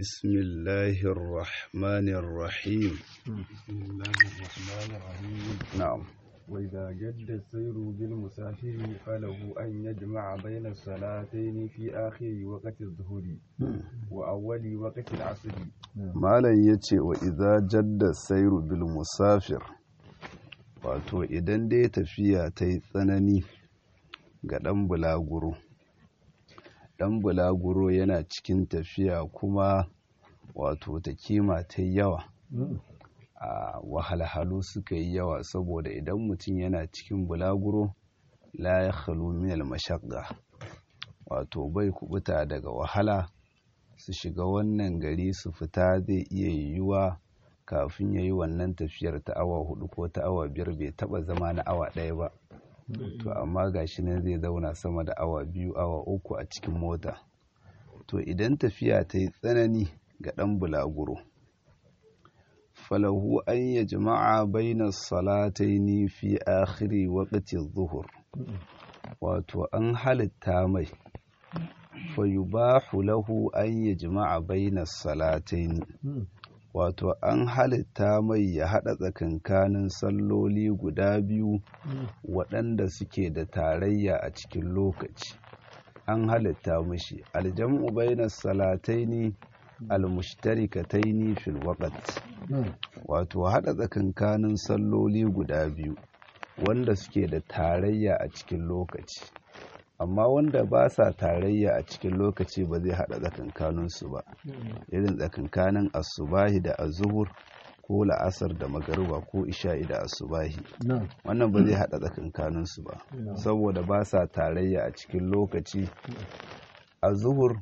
بسم الله الرحمن الرحيم بسم الله الرحمن الرحيم نعم وإذا جد السير بالمسافر فله أن يجمع بين الصلاتين في آخر وقت الظهر وأول وقت العصر malam ya ce wa idza jadda sairu bil musafir wato idan dai tafiya ta yi tsanani ga ɗan bulaguro ɗan bulaguro yana cikin tafiya kuma wato ta kima ta yi yawa a wahalhalu suka yi yawa saboda idan mutum yana cikin bulaguro la ya khalu min al mashaqqa wato bai kubuta daga wahala su shiga wannan gari su fita zai iya yiwuwa kafin ya yi wannan tafiyar ta awa hudu ko ta awa biyar bai taba zama na awa ɗaya ba to amma gashi nan zai zauna sama da awa biyu awa uku a cikin mota to idan tafiya ta yi tsanani ga ɗan bulaguro falahu an ya jama'a baina salataini fi akhiri waqti zuhur wato an halitta mai fayubahu lahu an yi jima'a baina salataini wato an halitta mai ya haɗa tsakankanin salloli guda biyu waɗanda suke da tarayya a cikin lokaci an halitta mashi aljam'u baina salataini almushtarikataini fil waqt wato haɗa tsakankanin salloli guda biyu wanda suke da tarayya a cikin lokaci amma wanda ba sa tarayya a cikin lokaci ba zai haɗa tsakankaninsu ba irin tsakankanin asubahi da azuhur ko la'asar da magariba ko isha'i da asubahi wannan ba zai haɗa tsakankaninsu ba saboda ba sa tarayya a cikin lokaci azuhur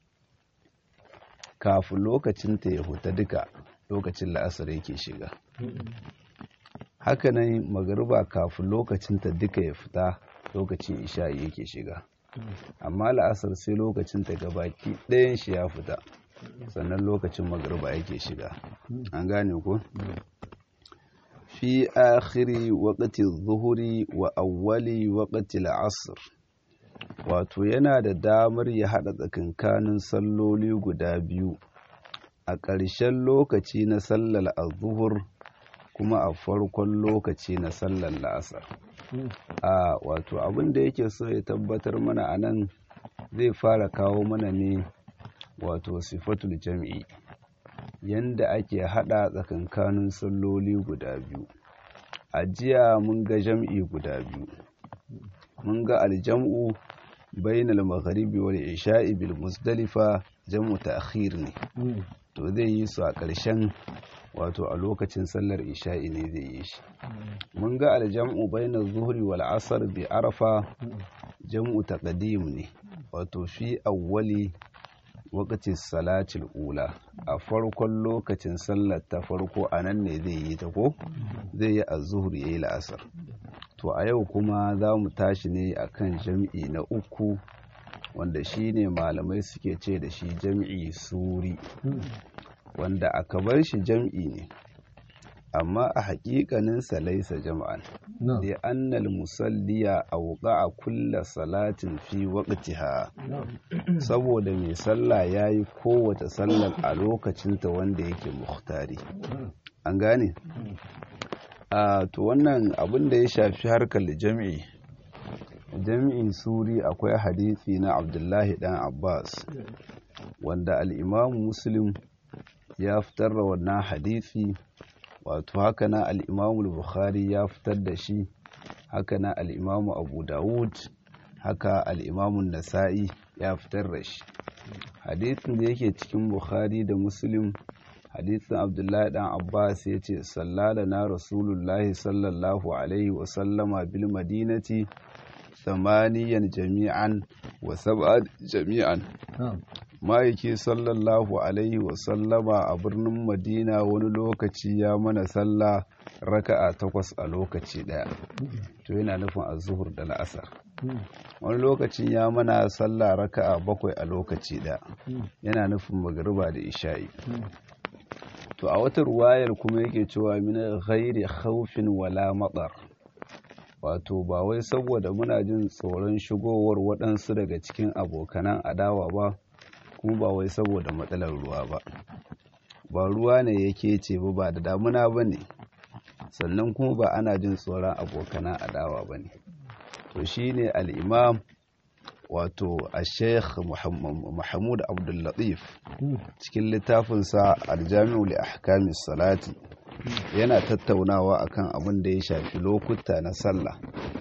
kafin lokacinta ya huta duka lokacin la'asar yake shiga hakanan magariba kafin lokacinta duka ya fita lokacin isha'i yake shiga amma la'asar sai lokacin ta gabaki ɗayan shi ya fita sannan lokacin magariba yake shiga an gane ko fi akhiri waqti zuhuri wa awwali waqti al'asr wato yana da damar ya haɗa tsakankanin salloli guda biyu a ƙarshen lokaci na sallar azuhur kuma a farkon lokaci na sallar la'asar a wato abin da yake so ya tabbatar mana a nan zai fara kawo mana ne wato sifatul jam'i yanda ake hada tsakankanin salloli guda biyu a jiya mun ga jam'i guda biyu mun ga aljam'u bainal magharibi wal isha'i bil musdalifa jam'u ta'khir ne to zai yi su a ƙarshen wato a lokacin sallar isha'i ne zai yi shi mun ga aljam'u baina zuhri wal asr bi arafa jam'u taqdim ne wato fi awwali waqti salatil ula a farkon lokacin sallar ta farko anan ne zai yi ta ko zai yi az-zuhri yayi la'asar to a yau kuma za mu tashi ne akan jam'i na uku wanda shine malamai suke ce da shi jam'i suri wanda aka bar shi jam'i ne amma a haƙiƙaninsa laisa jam'an da annal musalliya a wuƙa a kulla salatin fi waƙtiha saboda mai sallah ya yi kowace sallar a lokacinta wanda yake muhtari an gane a to wannan abin da ya shafi harkar jam'i jami'in suri akwai hadisi na abdullahi dan abbas wanda al'imamu muslim ya fitar da wannan hadisi wato haka na al'imamu bukhari ya fitar da shi haka na al'imamu abu dawud haka al'imamu nasa'i ya fitar da shi hadisin da yake cikin bukhari da muslim hadisin abdullahi dan abbas ya ce sallala na rasulullahi sallallahu alaihi wasallama bil madinati samaniyan jami'an wa sab'an jami'an ma'aiki sallallahu alaihi wasallama a birnin madina wani lokaci ya mana sallah raka'a takwas a lokaci daya to yana nufin azuhur da la'asar wani lokacin ya mana sallah raka'a bakwai a lokaci daya yana nufin magariba da isha'i to a wata ruwayar kuma yake cewa min ghairi khawfin wala matsar wato ba wai saboda muna jin tsoron shigowar waɗansu daga cikin abokanan adawa ba kuma ba wai saboda matsalar ruwa ba ba ruwa ne yake ce ba ba da damuna ba ne sannan kuma ba ana jin tsoron abokana adawa ba ne to shi ne al'imam wato a sheikh mahmud abdullatif cikin littafinsa aljami'u li ahkamis salati yana tattaunawa akan abin da ya shafi lokuta na sallah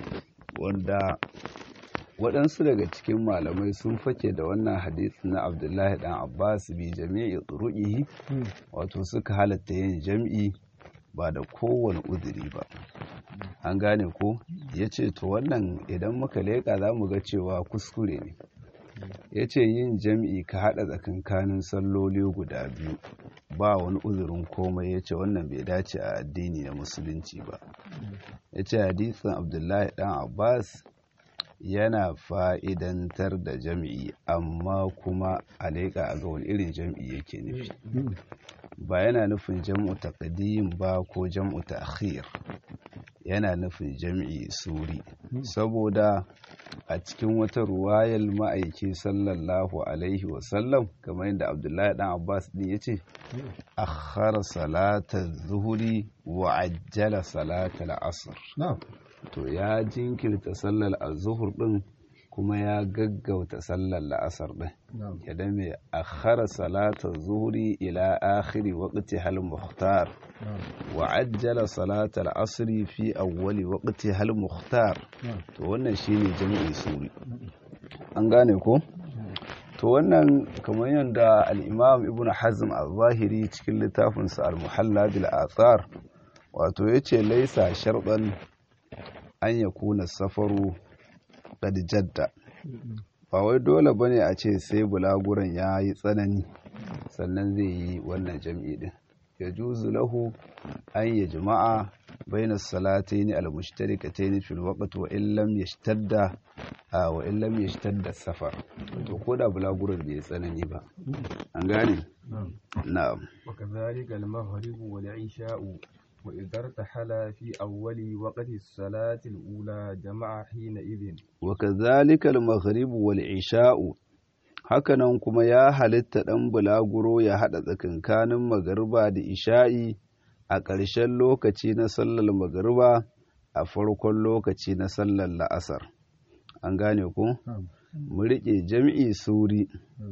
wanda waɗansu daga cikin malamai sun fake da wannan hadisi na abdullahi dan abbas bi jami'i turu'ihi wato suka halatta yin jam'i ba da kowane uzuri ba an gane ko ya ce to wannan idan muka leƙa za mu ga cewa kuskure ne ya ce yin jam'i ka haɗa tsakankanin salloli guda biyu ba wani uzurin komai ya ce wannan bai dace a addini na musulunci ba ya ce hadisin abdullahi dan abbas yana fa'idantar da jam'i amma kuma a leƙa a ga wani irin jam'i yake nufi ba yana nufin jam'u taqdim ba ko jam'u ta'khir yana nufin jam'i suri saboda a cikin wata ruwayar ma'aiki sallallahu alaihi wasallam kamar yadda abdullahi dan abbas din ya ce akhara salatar zuhuri wa ajjala salatar asr to ya jinkirta sallar azuhur din kuma ya gaggauta sallar la'asar din idan mai akhara salatar zuhuri ila akhiri waqti hal muhtar wa ajjala salatar asri fi awwali waqti hal muhtar to wannan shine jami'i suri an gane ko to wannan kamar yadda al-imam ibn hazm al-zahiri cikin littafinsa al-muhalla bil athar wato yace laisa sharban an yakuna safaru qad jadda ba wai dole bane a ce sai bulaguran ya yi tsanani sannan zai yi wannan jam'i din ya juzu lahu an yi jama'a bayan salataini al-mushtarikataini fil waqt wa in lam yashtadda wa in lam yashtadda safar to ko da bulaguran bai tsanani ba an gane na'am wa kadhalika al-maghrib wal 'isha'u وإذا ارتحل في أول وقت الصلاة الأولى جمع حينئذ وكذلك المغرب والعشاء hakanan kuma ya halitta ɗan bulaguro ya haɗa tsakankanin magariba da isha'i a ƙarshen lokaci na sallar magariba a farkon lokaci na sallar la'asar an gane ku mu riƙe jam'i suri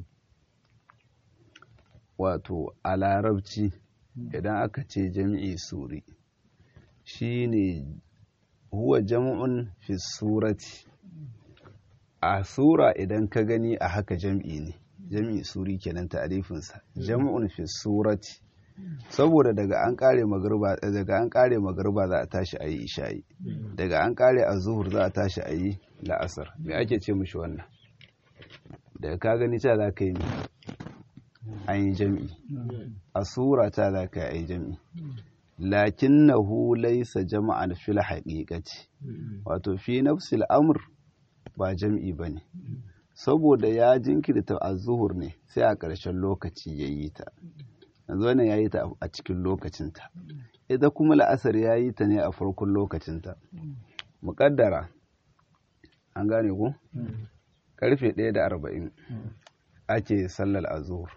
wato a larabci idan aka ce jam'i suri shine huwa jam'un fi surati a sura idan ka gani a haka jam'i ne jam'i suri kenan ta'arifinsa jam'un fi surati saboda daga an kare magarba daga an kare magarba za a tashi ayi isha'i daga an kare azhur za a tashi ayi la'asar me ake ce mishi wannan daga ka gani ta za ka yi an yi jam'i a sura ta za ka yi jam'i lakin na laysa jama'an fil haƙiƙaci wato fi nafsil amr ba jam'i ba ne saboda ya jinkirta a zuhur ne sai a ƙarshen lokaci ya yi ta yanzu wannan ya yi ta a cikin lokacinta ita kuma la'asar ya yi ta ne a farkon lokacinta muƙaddara an gane ku karfe ɗaya da arba'in ake sallar azuhur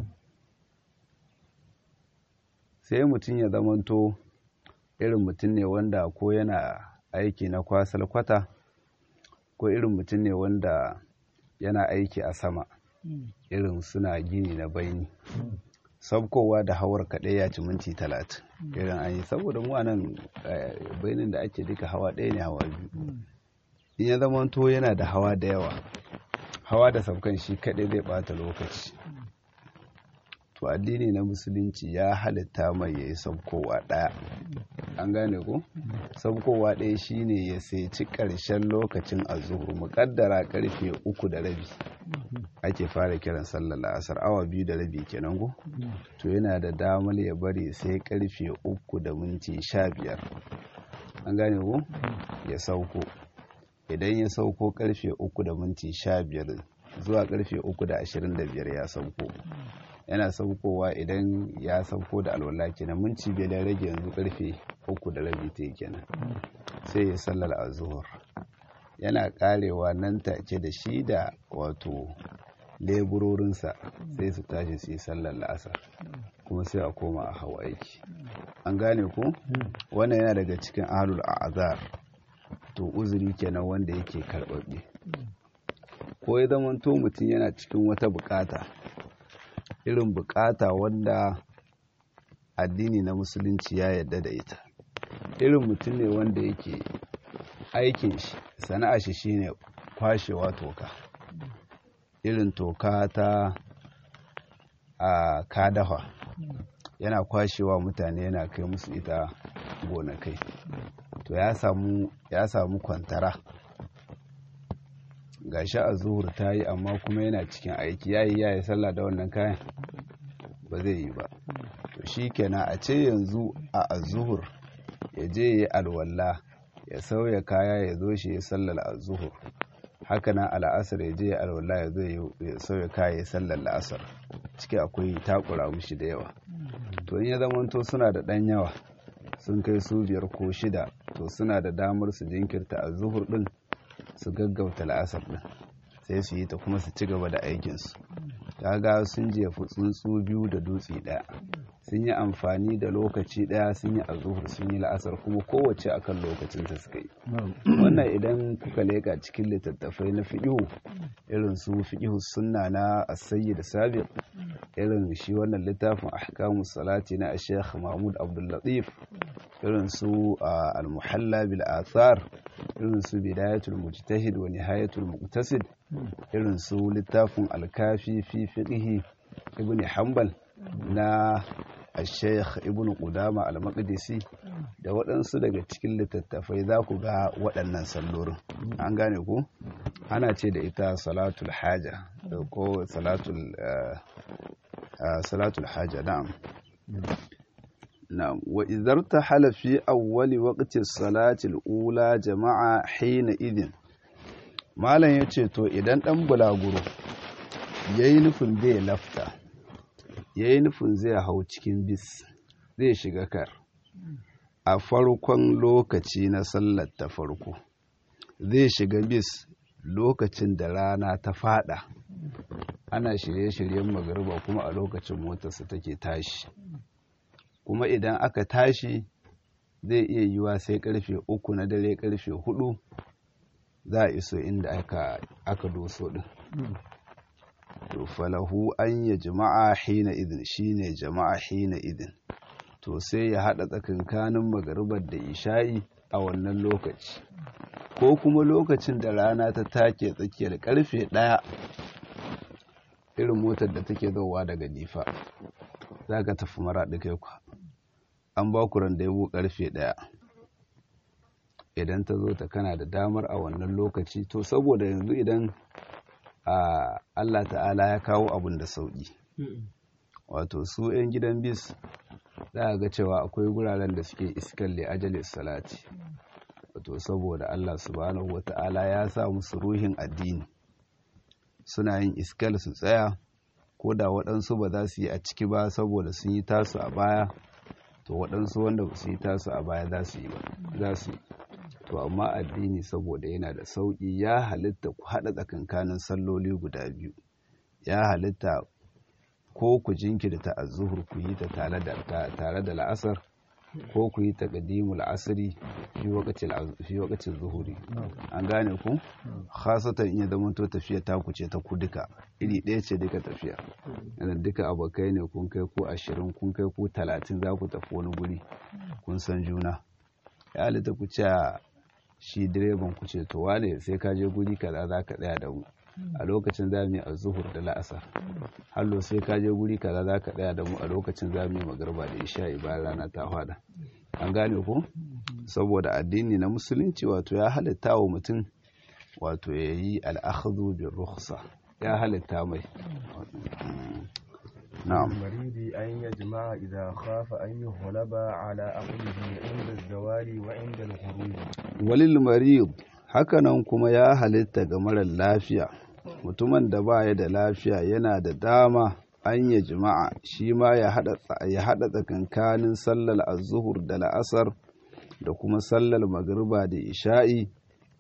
sai mutum ya zamanto irin mutum ne wanda ko yana aiki na kwasal kwata ko irin mutum ne wanda yana aiki a sama irin suna gini na baini sabkowa da hawar kaɗai ya ci minti talatin irin an yi saboda mu nan bainin da ake duka hawa ɗaya ne hawa biyu in ya zamanto yana da hawa da yawa hawa da saukan shi kaɗai zai ɓata lokaci to addini na musulunci ya halitta mai ya yi saukowa ɗaya an gane ko saukowa ɗaya shine ya ci ƙarshen lokacin azuhur muƙaddara ƙarfe uku da rabi ake fara kiran sallar la'asar awa biyu da rabi kenan ko to yana da damar ya bari sai ƙarfe uku da minti sha biyar an gane ko ya sauko idan ya sauko ƙarfe uku da minti sha biyar zuwa ƙarfe uku da ashirin da biyar ya sauko yana saukowa idan ya sauko da alwala kenan minti biyar da rage yanzu karfe uku da rabi ta kenan sai ya sallar azuhur yana karewa nan take da shi da wato leburorinsa sai su tashi su yi sallar la'asar kuma sai a koma a hau aiki an gane ku wannan yana daga cikin ahalul azar to uzuri kenan wanda yake karɓaɓɓe ko ya zamanto mutum yana cikin wata bukata irin bukata wanda addini na musulunci ya yarda da ita irin mutum ne wanda yake aikin shi sana'a shi shine kwashewa toka irin toka ta a kadafa yana kwashewa mutane yana kai musu ita gonakai to ya samu ya samu kwantara gashi a zuhur ta yi amma kuma yana cikin aiki yayi yayi sallah da wannan kayan ba zai yi ba to shi kenan a ce yanzu a azuhur ya je ya alwala ya sauya kaya ya zo shi ya sallar azuhur haka nan al'asar ya je ya alwala ya zo ya sauya kaya ya sallar la'asar ciki akwai takura mushi da yawa to in ya zamanto suna da ɗan yawa sun kai su biyar ko shida to suna da damar su jinkirta a zuhur ɗin su gaggauta la'asar ɗin sai su yi ta kuma su ci gaba da aikinsu kaga sun jefi tsuntsu biyu da dutse ɗaya sun yi amfani da lokaci ɗaya sun yi azuhur sun yi la'asar kuma kowace akan lokacinta suka yi wannan idan kuka leka cikin littattafai na fiƙihu irin su fiƙihu sunna na asayi da sabiq irin shi wannan littafin ahkamu salati na sheikh mahmud abdullatif irin su al-muhalla bil athar irin su bidayatul mujtahid wa nihayatul muqtasid irin su littafin al-kafi fi fiqhi ibn hanbal na al-sheikh ibn qudama al-maqdisi da waɗansu daga cikin littattafai za ku ga waɗannan sallorin an gane ku ana ce da ita salatul haja ko salatul salatul haja na'am na'am wa idhar tahala fi awwali waqti salati al-ula jama'a hina idin malam yace to idan dan bulaguro yayi nufin zai lafta yayi nufin zai hau cikin bis zai shiga kar a farkon lokaci na sallar ta farko zai shiga bis lokacin da rana ta fada ana shirye-shiryen magariba kuma a lokacin motarsa take tashi kuma idan aka tashi zai iya yiwa sai karfe uku na dare karfe hudu za a iso inda aka, aka doso din to falahu an ya jama'a hina idin shine jama'a hina idin to sai ya hada tsakankanin magaribar da isha'i a wannan lokaci ko kuma lokacin da rana ta take tsakiyar karfe ɗaya irin motar da take zowa daga nifa za ka tafi maraɗi kai kwa an ba ku yabo karfe ɗaya idan ta zo ta kana da damar a wannan lokaci to saboda yanzu idan Allah ta'ala ya kawo abin da sauƙi wato su 'yan gidan bis za a ga cewa akwai guraren da suke iskan li ajalis salati wato saboda Allah subhanahu wata'ala ya sa musu ruhin addini suna yin iskal su tsaya ko da waɗansu ba za su yi a ciki ba saboda sun yi tasu a baya to waɗansu wanda ba su yi tasu a baya za su yi ba za su yi to amma addini saboda yana da sauƙi ya halitta ku haɗa tsakankanin salloli guda biyu ya halitta ko ku jinkirta a zuhur ku yi ta tare da la'asar ko ku yi ta ƙadimul asiri fi wakacin zuhuri an gane ku khasatan in ya zama to tafiya ta ku ce ta ku duka iri ɗaya ce duka tafiya yana duka abokai ne kun kai ku ashirin kun kai ku talatin za ku tafi wani guri kun san juna ya halitta ku ce shi direban ku ce to wane sai ka je guri kaza za ka tsaya da mu a lokacin za mu yi azuhur da la'asar hallo sai ka je guri kaza za ka tsaya da mu a lokacin za mu yi magarba da isha'i bayan rana ta fada an gane ko saboda addini na musulunci wato ya halitta wa mutum wato ya yi al'akhadu bin rukhsa ya halitta mai na'am المريض أن يجمع إذا خاف أن يغلب على عقله عند الزوال وعند الخروج walil marid hakanan kuma ya halitta ga marar lafiya mutumin da baya da lafiya yana da dama an ya jima'a shi ma ya haɗa tsakankanin sallar azuhur da la'asar da kuma sallar magriba da isha'i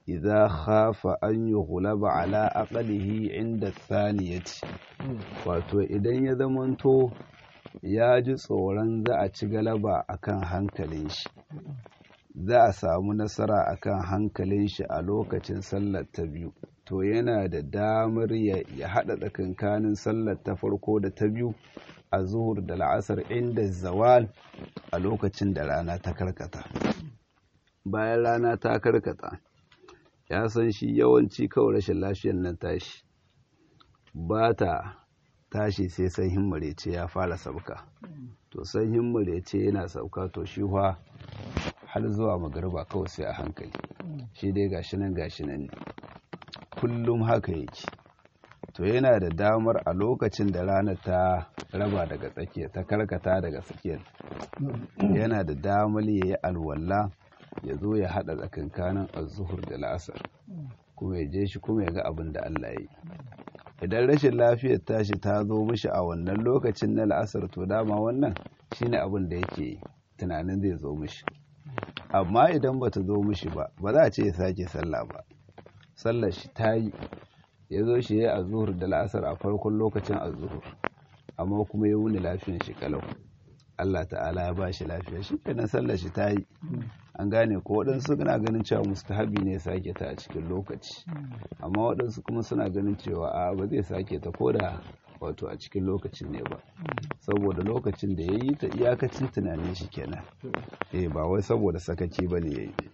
idza khafa an yughlaba ala aqlihi inda thaniyati wato idan ya zamanto ya ji tsoron za a ci galaba akan hankalin shi za a samu nasara akan hankalin shi a lokacin sallar ta biyu to yana da damar ya haɗa tsakankanin sallar ta farko da ta biyu a zuhur da la'asar inda zawal a lokacin da rana ta karkata bayan rana ta karkata ya san shi yawanci kawai rashin lafiyar nan tashi ba ta tashi sai sanyin marece ya fara sauka to sanyin marece yana sauka to shi fa har zuwa magariba kawai sai a hankali shi dai gashi nan gashi nan ne kullum haka yake to yana da damar a lokacin da rana ta raba daga tsakiya ta karkata daga tsakiyar yana da damar ya yi alwala ya zo ya haɗa tsakankanin azuhur da la'asar kuma ya je shi kuma ya ga abin da Allah ya yi idan rashin lafiyar tashi ta zo mishi a wannan lokacin na la'asar to dama wannan shine abin da yake tunanin zai zo mishi amma idan bata zo mishi ba ba za a ce ya sake sallah ba sallar shi ta yi ya zo shi ya azuhur da la'asar a farkon lokacin azuhur amma kuma ya wuni lafiyar shi kalau Allah ta'ala ya ba shi lafiya shi kenan sallar shi ta yi an gane ko waɗansu suna ganin cewa mustahabi ne ya sake ta a cikin lokaci amma waɗansu kuma suna ganin cewa a ba zai sake ta ko da wato a cikin lokacin ne ba saboda lokacin da ya yi ta iyakacin tunanin shi kenan eh ba wai saboda sakaci ba ne ya yi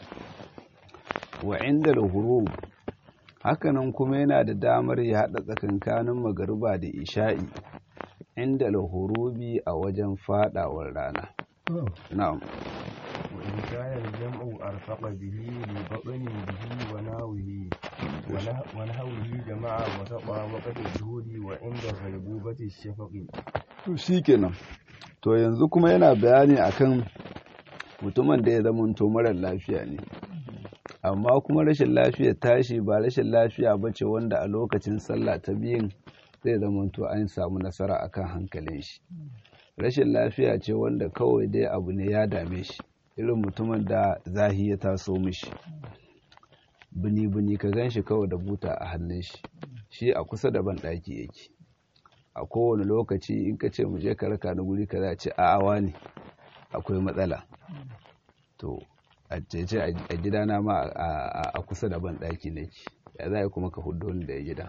wa inda hurub hakanan kuma yana da damar ya haɗa tsakankanin magariba da isha'i inda lahurubi a wajen fadawar rana na'am وإن كان الجمع أرفق به لبطن به ونهوه ونهوه جمع وسطى وقت الجهود وعند غيبوبة الشفق shikenan to yanzu kuma yana bayani akan mutumin da ya zama to marar lafiya ne amma kuma rashin lafiya tashi ba rashin lafiya ba ce wanda a lokacin sallah ta biyun zai zama to an samu nasara akan hankalin shi rashin lafiya ce wanda kawai dai abu ne ya dame shi irin mutumin da zahi ya taso mishi bini-bini ka gan shi kawai da buta a hannun shi shi a kusa da ban ɗaki yake a kowane lokaci in ka ce mu je ka raka na guri ka za ce a awa ne akwai matsala to a ce a gidana ma a kusa da ban ɗaki nake ya za kuma ka hudo ni da gida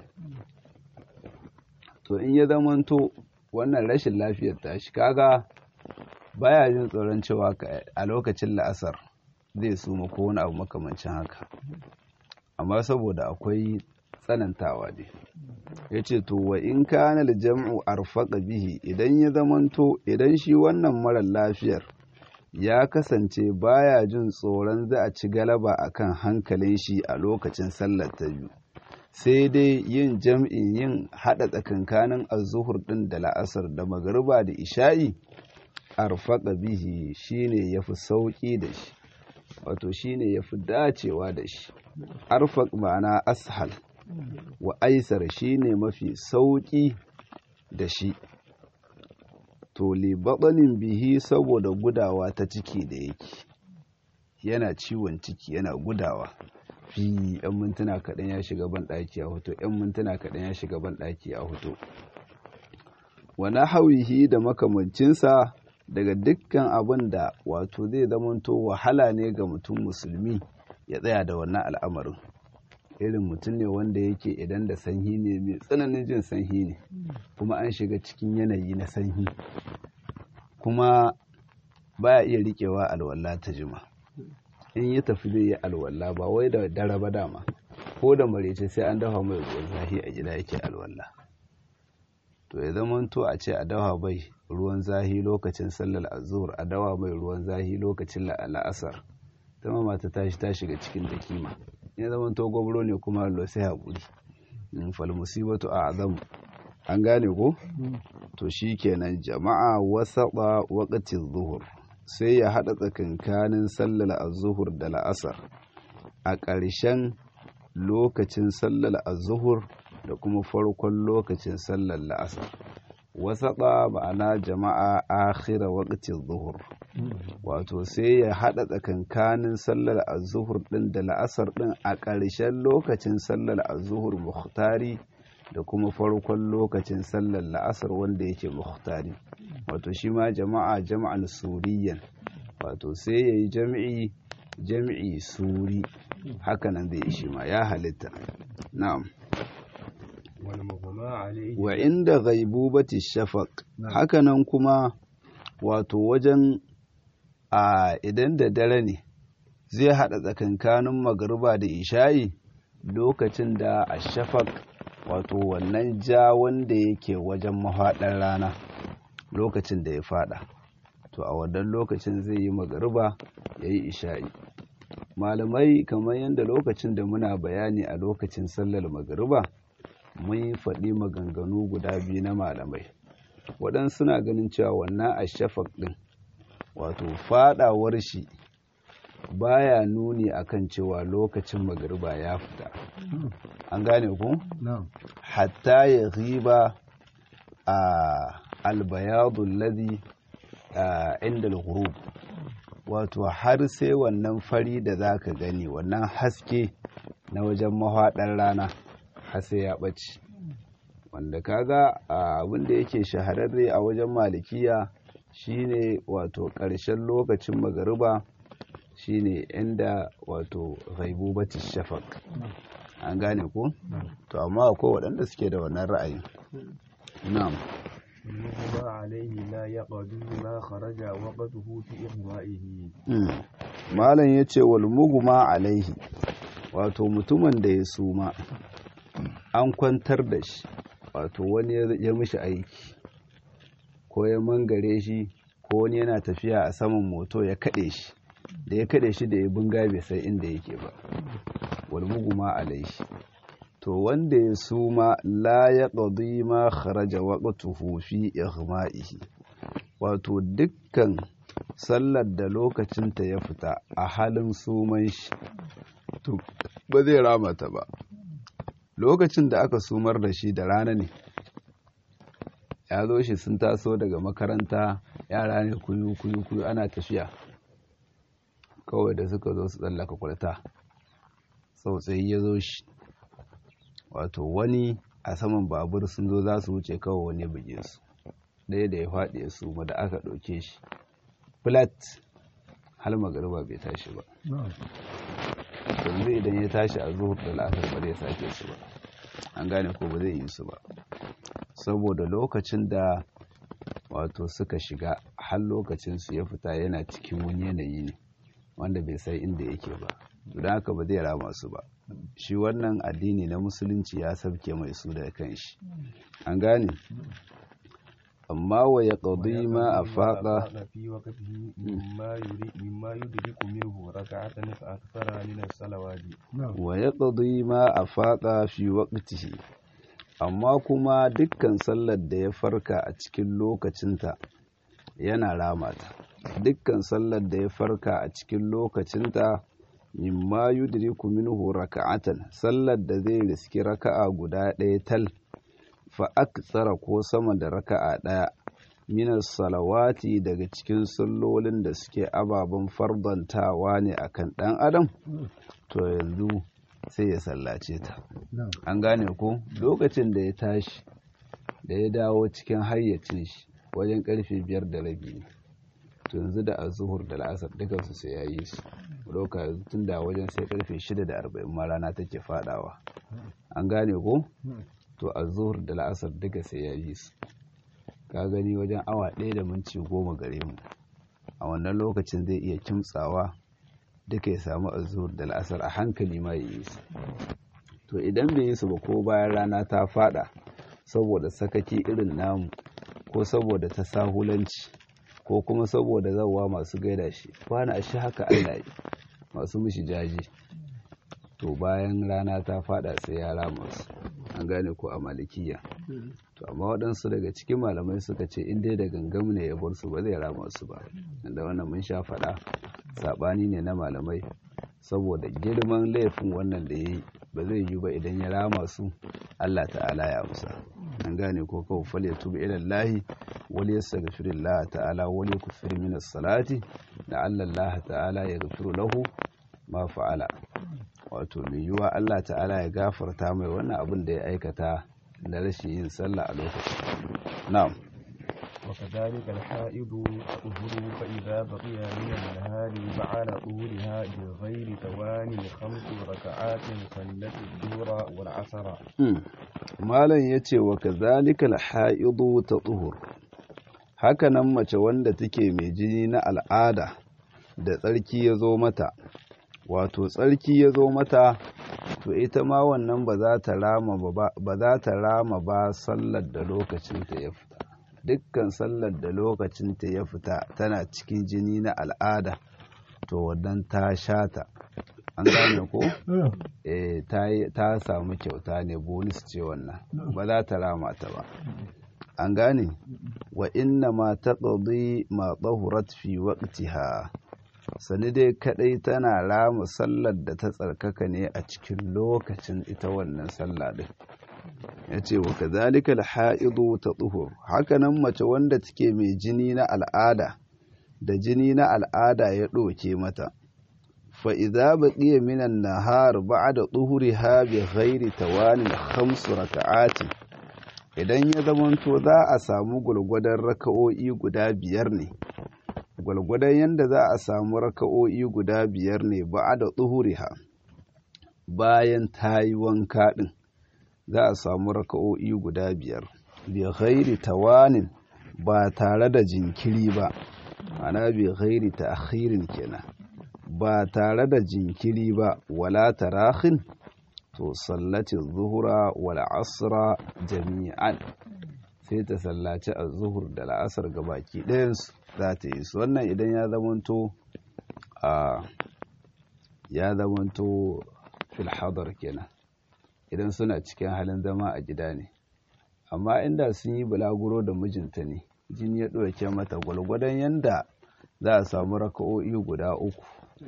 to in ya zamanto wannan rashin lafiyar tashi kaga baya jin tsoron cewa a lokacin la'asar zai suma ko wani abu makamancin haka amma saboda akwai tsanantawa ne ya ce to wa in kana jam'u arfaqa bihi idan ya zamanto idan shi wannan marar lafiyar ya kasance baya jin tsoron za a ci galaba akan hankalin shi a lokacin sallar ta biyu sai dai yin jam'in yin haɗa tsakankanin azuhur ɗin da la'asar da magariba da isha'i arfaqa bihi shine yafi sauki da shi wato shine yafi dacewa da shi arfaq ma'ana ashal wa aisar shine mafi sauki da shi to li batsanin bihi saboda gudawa ta ciki da yake yana ciwon ciki yana gudawa fi yan mintuna kaɗan ya shiga ban ɗaki a hoto yan mintuna kaɗan ya shiga ban ɗaki a hoto wani hawihi da makamancinsa daga dukkan abin da wato zai zamanto wahala ne ga mutum musulmi ya tsaya da wannan al'amarin irin mutum ne wanda yake idan da sanyi ne mai tsananin jin sanyi ne kuma an shiga cikin yanayi na sanyi kuma baya iya riƙewa alwala ta jima in ya tafi zai yi alwala ba wai da dare ba dama ko da marece sai an dafa mai ruwan zafi a gida yake alwala to ya zamanto a ce a dawa bai ruwan zahi lokacin sallar azur a dawa mai ruwan zahi lokacin la'asar ta mama ta tashi ta shiga cikin da kima ya zamanto gwabro ne kuma allo sai haƙuri fal musibatu a azam an gane ko to shi kenan jama'a wasaɓa waƙatin zuhur sai ya haɗa tsakankanin sallar azuhur da la'asar a ƙarshen lokacin sallar azuhur da kuma farkon lokacin sallar la'asar wasaɓa ma'ana jama'a akhira waqtin zuhur wato sai ya haɗa tsakankanin sallar azuhur ɗin da la'asar ɗin a ƙarshen lokacin sallar azuhur muhtari da kuma farkon lokacin sallar la'asar wanda yake muhtari wato shi ma jama'a jama'an suriyan wato sai ya yi jami'i jami'i suri hakanan zai shi ma ya halitta na'am wa inda ghaibubati shafaq hakanan kuma wato wajen a idan da dare ne zai hada tsakankanin magariba da isha'i lokacin da a shafaq wato wannan ja wanda yake wajen mafaɗar rana lokacin da ya fada to a wannan lokacin zai yi magariba ya yi isha'i malamai kamar yadda lokacin da muna bayani a lokacin sallar magariba mun yi faɗi maganganu guda biyu na malamai waɗansu suna ganin cewa wannan a shafak ɗin wato faɗawar shi baya nuni akan cewa lokacin magariba ya fita an gane ku hatta ya riba a albayadun ladi inda al wato har sai wannan fari da za ka gani wannan haske na wajen mahaɗar rana har sai ya ɓace wanda kaga abin da yake shahararre a wajen malikiya shine wato ƙarshen lokacin magariba shine inda wato ghaibubati shafaq an gane ko to amma akwai waɗanda suke da wannan ra'ayi na'am المغمى عليه لا يقضي ما خرج وقته في إغمائه malam ya ce wal muguma alaihi wato mutumin da ya suma an kwantar da shi wato wani ya mishi aiki ko ya mangare shi ko wani yana tafiya a saman moto ya kaɗe shi da ya kaɗe shi da ya bunga bai sai inda yake ba wal muguma alaihi to wanda ya suma la ya ƙadi ma kharaja waqtuhu fi ighma'ihi wato dukkan sallar da lokacinta ya fita a halin suman shi to ba zai ramata ba lokacin da aka sumar da shi da rana ne ya zo shi sun taso daga makaranta yara ne kuyu kuyu kuyu ana tafiya kawai da suka zo su tsallaka kwalta tsautsayi ya zo shi wato wani a saman babur sun zo za su wuce kawai wani buge su ɗaya da ya faɗi ya suma da aka ɗauke shi flat hal magariba bai tashi ba yanzu idan ya tashi a zuhur da la'asar ba zai sake su ba an gane ko ba zai yi su ba saboda lokacin da wato suka shiga har lokacin su ya fita yana cikin wani yanayi ne wanda bai sai inda yake ba don haka ba zai rama su ba shi wannan addini na musulunci ya sabke mai su da kan shi an gane amma wa ya ƙaudi ma a faɗa في وقته مما يريد مما يدرك منه ركعة أكثر من الصلوات wa ya ƙaudi ma a faɗa fi waƙtihi amma kuma dukkan sallar da ya farka a cikin lokacinta yana ramata dukkan sallar da ya farka a cikin lokacinta mimma yudriku minhu raka'atan sallar da zai riski raka'a guda ɗaya tal fa aktsara ko sama da raka'a ɗaya minas salawati daga cikin sallolin da suke ababen fardantawa ne akan ɗan adam to yanzu sai ya sallace ta an gane ko lokacin da ya tashi da ya dawo cikin hayyacin shi wajen karfe biyar da rabi ne to yanzu da azuhur da la'asar dukansu sai ya yi su ɗauka yanzu tun da wajen sai karfe shida da arba'in ma rana take fadawa an gane ko to azuhur da la'asar duka sai ya yi su ka gani wajen awa ɗaya da minti goma gare mu a wannan lokacin zai iya kimtsawa duka ya samu azuhur da la'asar a hankali ma ya yi su to idan bai yi su ba ko bayan rana ta fada saboda sakaki irin namu ko saboda ta sahulanci ko kuma saboda zawa masu gaida shi kwana a shi haka Allah yi masu mishi jaji to bayan rana ta fada sai ya rama su an gane ko a malikiya to amma waɗansu daga cikin malamai suka ce in dai da gangam ne ya bar su ba zai rama su ba da wannan mun sha faɗa saɓani ne na malamai saboda girman laifin wannan da ya yi ba zai yi ba idan ya rama su Allah ta'ala ya amsa an gane ko kawo fal ya tuba ila Allah wal yastaghfir Allah ta'ala wal yakfir min as-salati da Allah ta'ala ya gafiru lahu ma fa'ala wato mai yiwuwa Allah ta'ala ya gafarta mai wannan abin da ya aikata da rashin yin sallah a lokacin na'am وكذلك الحائض تطهر فإذا بقي من النهار بعد طهورها بغير توان خمس ركعات صلت الظهر والعصر malam yace wa kadhalika al-haidu tatuhur haka nan mace wanda take mai jini na al'ada da tsarki ya zo mata wato tsarki ya zo mata to ita ma wannan ba za ta rama ba ba za ta rama ba sallar da lokacin ta ya fita dukkan sallar da lokacinta ya fita tana cikin jini na al'ada to wannan ta shata an gane ko eh ta samu kyauta ne bonus ce wannan ba za ta rama ta ba an gane wa inna ma taqdi ma tahurat fi waqtiha sani dai kadai tana rama sallar da ta tsarkaka ne a cikin lokacin ita wannan sallah din ya ce wa kazalika alha'idu ta tsuhur hakanan mace wanda take mai jini na al'ada da jini na al'ada ya ɗoke mata fa idza baqiya minan nahar ba'da tuhuriha bi ghairi tawanin khamsu raka'ati idan ya zamanto za a samu gulgudan raka'o'i guda biyar ne gulgudan yanda za a samu raka'o'i guda biyar ne ba'da tuhuriha bayan tayi wanka din za a samu raka'o'i guda biyar bi ghairi tawanin ba tare da jinkiri ba ana bi ghairi ta'khirin kenan ba tare da jinkiri ba wala tarahin to sallati zuhura wal asra jami'an sai ta sallaci az-zuhur da la'asar gabaki ɗayansu za ta yi su wannan idan ya zamanto a ya zamanto fil hadar kenan idan suna cikin halin zama a gida ne amma inda sun yi bulaguro da mijinta ne jini ya ɗauke mata gwalgwadon yanda za a samu raka'o'i guda uku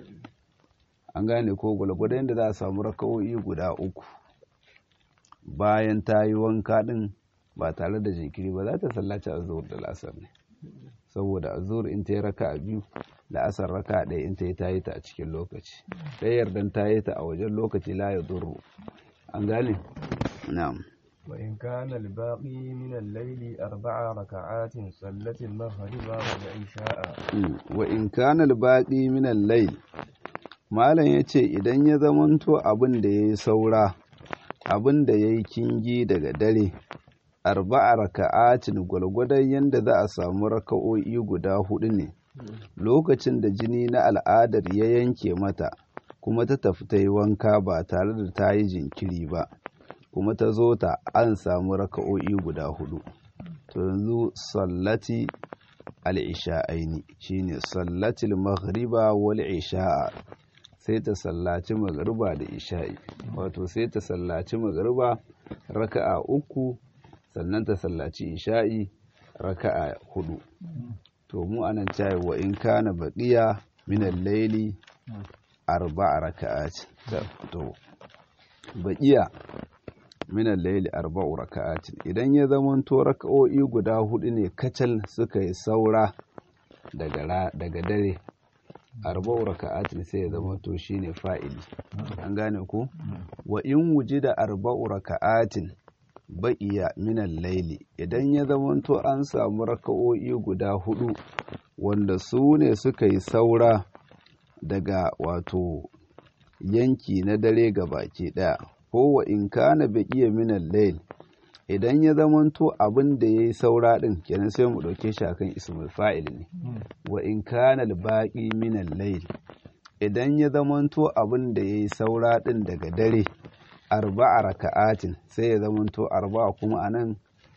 an gane ko gwalgwadon yanda za a samu raka'o'i guda uku bayan ta yi wanka ɗin ba tare da jinkiri ba za ta sallaci azur da lasar ne saboda azur in ta yi raka a biyu la'asar raka ɗaya in ta yi ta yi ta a cikin lokaci ɗaya yardan ta yi ta a wajen lokaci la ya duru an gane na'am وإن كان الباقي من الليل أربع ركعات صلت المغرب والعشاء وإن كان الباقي من الليل malam ya ce idan ya zamanto abin da ya yi saura abin da ya yi kingi daga dare arba'a raka'atin gwalgwadon yadda za a samu raka'o'i guda hudu ne lokacin da jini na al'adar ya yanke mata kuma ta tafi ta yi wanka ba tare da ta yi jinkiri ba kuma ta zo ta an samu raka'o'i guda hudu to yanzu sallati al'isha'aini shine sallatil maghriba wal isha'a sai ta sallaci magariba da isha'i wato sai ta sallaci magariba raka'a uku sannan ta sallaci isha'i raka'a hudu to mu anan cayi wa in kana baqiya min al-layli arba'a raka'at to baqiya min al-layli arba'u raka'at idan ya zamanto raka'o'i guda hudu ne kacal suka yi saura daga daga dare arba'u raka'atin sai ya zama to shine fa'ili an gane ku wa in wujida arba'u raka'atin baqiya min al-layli idan ya zamanto an samu raka'o'i guda hudu wanda su ne suka yi saura daga wato yanki na dare ga baki daya ko wa in kana baqiya min al-layl idan ya zamanto abin da yayi saura din kenan sai mu dauke shi akan ismul fa'il ne wa in kana al-baqi min al-layl idan ya zamanto abin da yayi saura din daga dare arba'a raka'atin sai ya zamanto arba'a kuma anan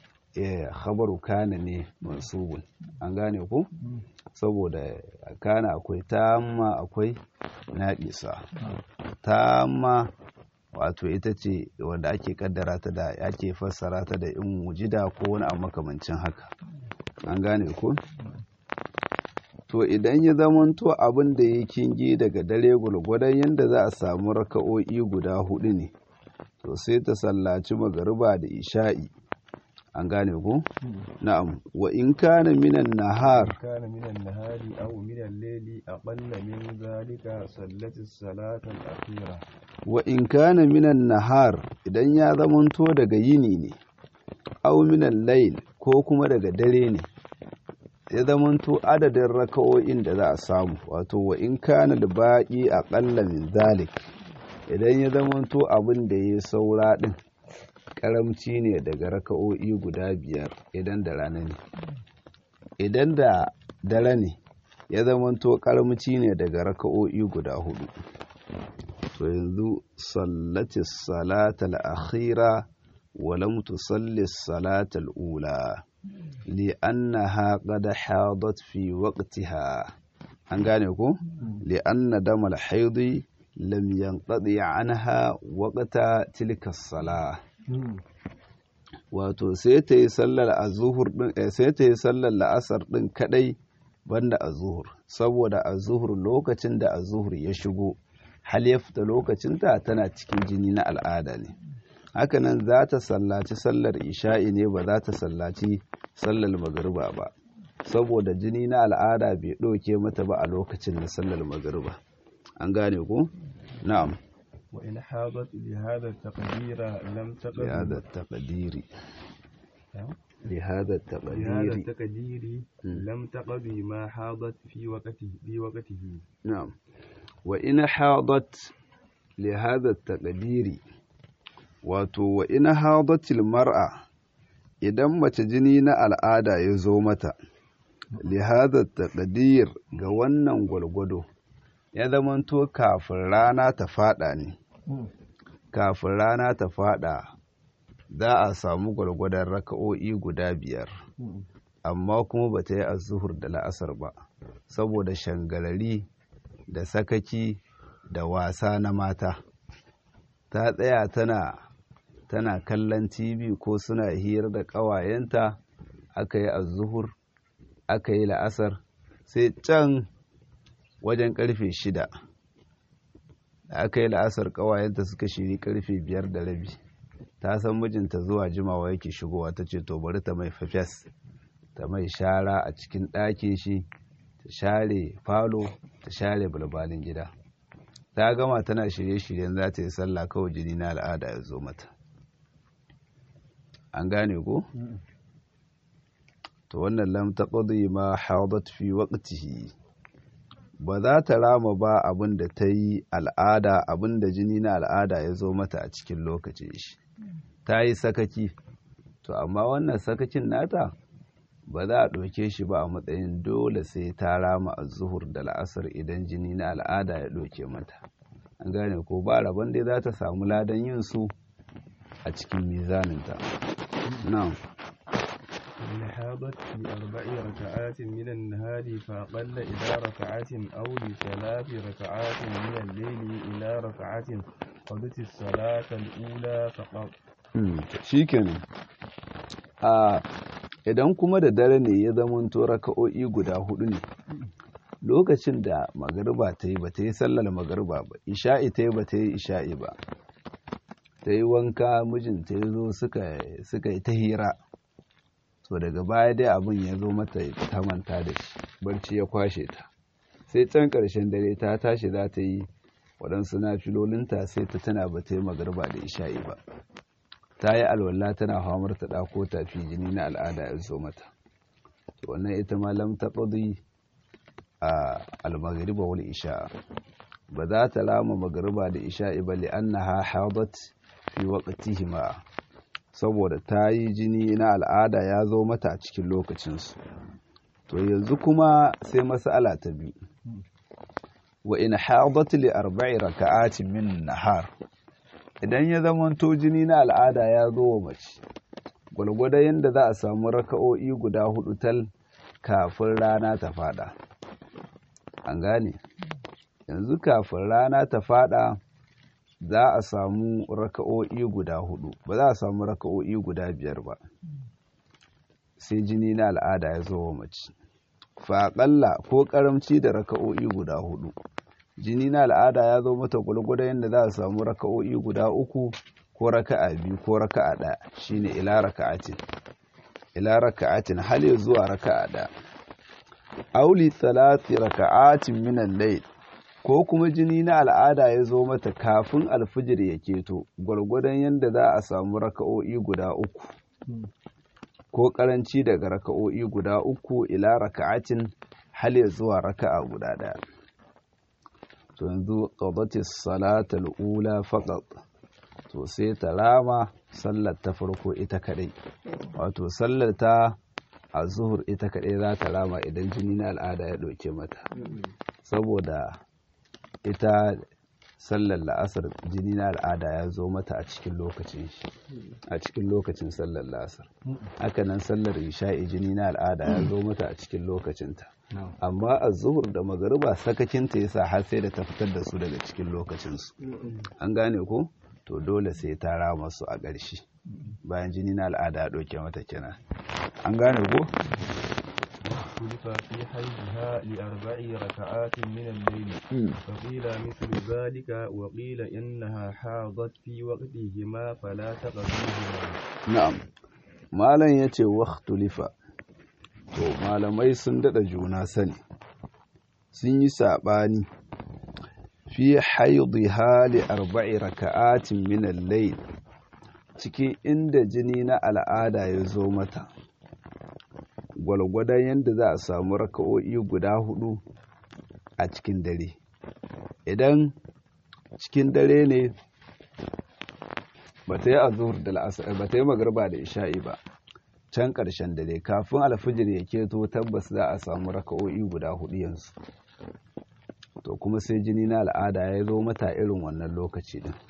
khabaru kana ne mansubun an gane ku saboda kana akwai tamma akwai naƙisa tamma wato ita ce wanda ake kaddara ta da ake fassara ta da in wujida ko wani abu makamancin haka an gane ku to idan ya zamanto abin da ya kingi daga dare gwargwadon yadda za a samu raka'o'i guda hudu ne to sai ta sallaci magariba da isha'i an gane ku na'am wa in kana minan nahar كان من النهار أو من الليل أقل من ذلك صلت الصلاة الأخيرة wa in kana minan nahar idan ya zamanto daga yini ne aw minan layl ko kuma daga dare ne ya zamanto adadin raka'o'in da za a samu wato wa in kana al-baqi aqalla min zalik idan ya zamanto abin da ya saura din karamci ne daga raka'o'i guda biyar idan da rana ne idan da dare ne ya zamanto karamci ne daga raka'o'i guda hudu to yanzu sallati salatal akhira wa lam tusalli salatal ula li'annaha qad hadat fi waqtiha an gane ko li'anna damal haidi lam yanqadi anha waqta tilka salah wato sai ta yi sallar azuhur din eh, sai ta yi sallar la'asar din kadai banda azuhur saboda azuhur lokacin da azuhur ya shigo hal ya fita lokacinta tana cikin jini na al'ada ne hakanan za ta sallaci sallar isha'i ne ba za ta sallaci sallar magariba ba saboda jini na al'ada bai ɗauke mata ba a lokacin na sallar magariba an gane ku na'am وإن حاضت بهذا التقدير لم تقض بهذا التقدير نعم. بهذا بهذا التقدير التقدير لم تقضي ما حاضت في وقته في وقته نعم وإن حاضت لهذا التقدير wato wa ina hadatil mar'a idan mace jini na al'ada ya zo mata lihada taqdir ga wannan gwalgwado ya zamanto kafin rana ta fada ne kafin rana ta fada za a samu gwalgwadon raka'o'i guda biyar amma kuma ba ta yi azuhur da la'asar ba saboda shangalari da sakaki da wasa na mata ta tsaya tana tana kallon tv ko suna hira da ƙawayenta aka yi azuhur aka yi la'asar sai can wajen karfe shida da aka yi la'asar ƙawayenta suka shiri karfe biyar da rabi ta san mijinta zuwa jimawa yake shigowa ta ce to bari ta mai fafes ta mai shara a cikin ɗakin shi ta share falo ta share balbalin gida ta gama tana shirye-shiryen za ta yi sallah kawai jini na al'ada ya zo mata an gane ko to wannan lam taqdi ma hadat fi waqtihi ba za ta rama ba abin da ta yi al'ada abin da jini na al'ada ya zo mata a cikin lokacin shi ta yi sakaki to amma wannan sakakin nata ba za a ɗauke shi ba a matsayin dole sai ta rama a zuhur da la'asar idan jini na al'ada ya ɗauke mata an gane ko ba rabon dai za ta samu ladan yin su a cikin mizaninta na'am إن حاضت في أربع ركعات من النهار فأقل إلى ركعة أو لثلاث ركعات من الليل إلى ركعة قضت الصلاة الأولى فقط shi kenan a idan kuma da dare ne ya zamanto raka'o'i guda hudu ne lokacin da magariba ta yi ba ta yi sallar magariba ba isha'i ta yi ba ta yi isha'i ba ta yi wanka mijinta ya zo suka yi ta hira to daga baya dai abin ya zo mata ta manta da shi barci ya kwashe ta sai can ƙarshen dare ta tashi za ta yi waɗansu na filolinta sai ta tana ba ta yi magariba da isha'i ba ta yi alwala tana hamar ta ɗako tafi jini na al'ada ya zo mata wannan ita ma lam taqdi a al-maghriba wal isha ba za ta lama magriba da isha'i ba li'annaha hadat fi waqtihima saboda ta yi jini na al'ada ya zo mata a cikin lokacinsu to yanzu kuma sai mas'ala ta biyu wa in hadat li arba'i raka'atin min nahar idan ya zamanto jini na al'ada ya zo wa mace gwalgwada yadda za a samu raka'o'i guda hudu tal kafin rana ta fada an gane yanzu kafin rana ta fada za a samu raka'o'i guda hudu ba za a samu raka'o'i guda biyar ba sai jini na al'ada ya zo wa mace faƙalla ko ƙaramci da raka'o'i guda hudu jini na al'ada ya zo mata gulguda yadda za a samu raka'o'i guda uku ko raka'a biyu ko raka'a ɗaya shine ila raka'atin ila raka'atin hal ya zuwa raka'a ɗaya auli salati raka'atin min al-layl ko kuma jini na al'ada ya zo mata kafin alfijir ya keto gwargwadon yadda za a samu raka'o'i guda uku ko karanci daga raka'o'i guda uku ila raka'atin hal ya zuwa raka'a guda ɗaya to yanzu qadatis salatal ula faqat to sai ta rama sallar ta farko ita kadai wato sallar ta a zuhur ita kadai za ta rama idan jini na al'ada ya ɗauke mata saboda ita sallar la'asar jini na al'ada ya zo mata a cikin lokacin shi a cikin lokacin sallar la'asar hakanan sallar isha'i jini na al'ada ya zo mata a cikin lokacinta amma a zuhur da magariba sakacinta ya sa har sai da ta fitar da su daga cikin lokacinsu an gane ko to dole sai ta rama su a ƙarshe bayan jini na al'ada ya ɗauke mata kenan an gane ko اختلف في حيضها لأربع ركعات من الليل فقيل مثل ذلك وقيل إنها حاضت في وقتهما فلا تقضيهما na'am malam yace waqtulifa to malamai sun dada juna sani sun yi sabani fi haidha li arba'i raka'atin min al-layl cikin inda jini na al'ada ya zo mata gwalgwadon yadda za a samu raka'o'i guda hudu a cikin dare idan cikin dare ne ba ta yi azur da la'asar ba ta yi magarba da isha'i ba can ƙarshen dare kafin alfijir ya keto tabbas za a samu raka'o'i guda hudu yanzu to kuma sai jini na al'ada ya zo mata irin wannan lokaci din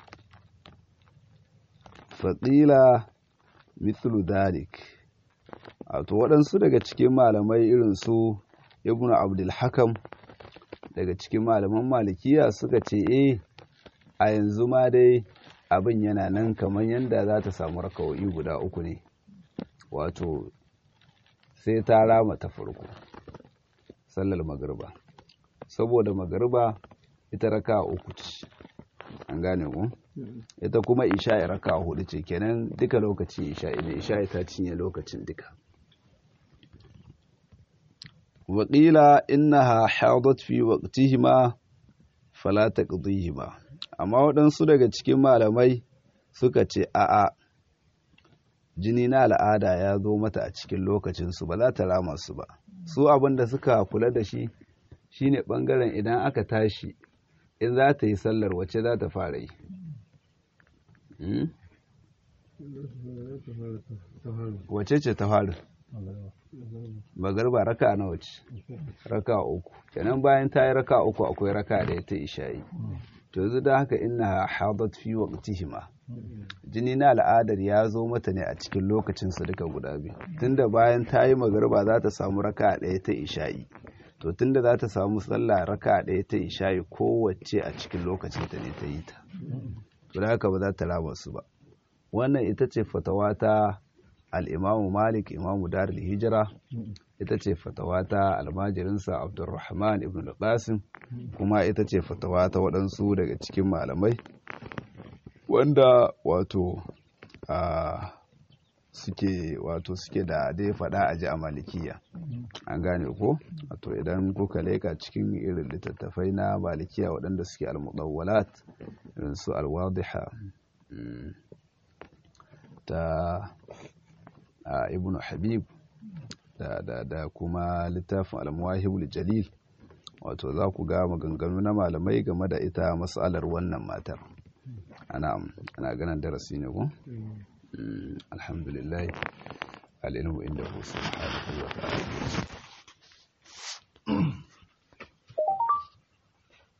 faƙila mithlu dalik wato waɗansu daga cikin malamai irin su ibnu abdulhakam daga cikin malaman malikiya suka ce eh a yanzu ma dai abin yana nan kamar yadda za ta samu raka'o'i guda uku ne wato sai ta rama ta farko sallar magariba saboda magariba ita raka uku ce an gane ku ita kuma isha'i raka hudu ce kenan duka lokaci isha'i ne isha'i ta cinye lokacin duka waƙila innaha hadat fi waqtihima fala taqdihima amma waɗansu daga cikin malamai suka ce a'a jini na al'ada ya zo mata a cikin lokacinsu ba za ta rama su ba su abin da suka kula da shi shine ɓangaren idan aka tashi in za ta yi sallar wacce za ta fara yi wace ce ta fara magarba raka na wace raka uku kenan bayan ta yi raka uku akwai raka da ta ishayi to yanzu da haka ina hadat fi waqtihima jini na al'adar ya zo mata ne a cikin lokacin su duka guda biyu tunda bayan ta yi magarba za ta samu raka ɗaya ta isha'i to tunda za ta samu sallah raka ɗaya ta isha'i kowace a cikin lokacin ta ne ta yi ta to da haka ba za ta raba su ba wannan ita ce fatawa ta al'imamu malik imamu darul hijira ita ce fatawa ta almajirinsa abdulrahman ibn al-qasim kuma ita ce fatawa ta waɗansu daga cikin malamai wanda wato a suke wato suke da dai faɗa a ji a malikiya an gane ko wato idan kuka leka cikin irin littattafai na malikiya waɗanda suke al-mudawwalat irin su al-wadiha ta ibnu habib da, da, da kuma littafin al-muwahibul jalil wato za ku ga maganganu na malamai game da ita matsalar wannan matar ana ana ganin darasi ne ko alhamdulillah al-ilmu inda hu subhanahu wa ta'ala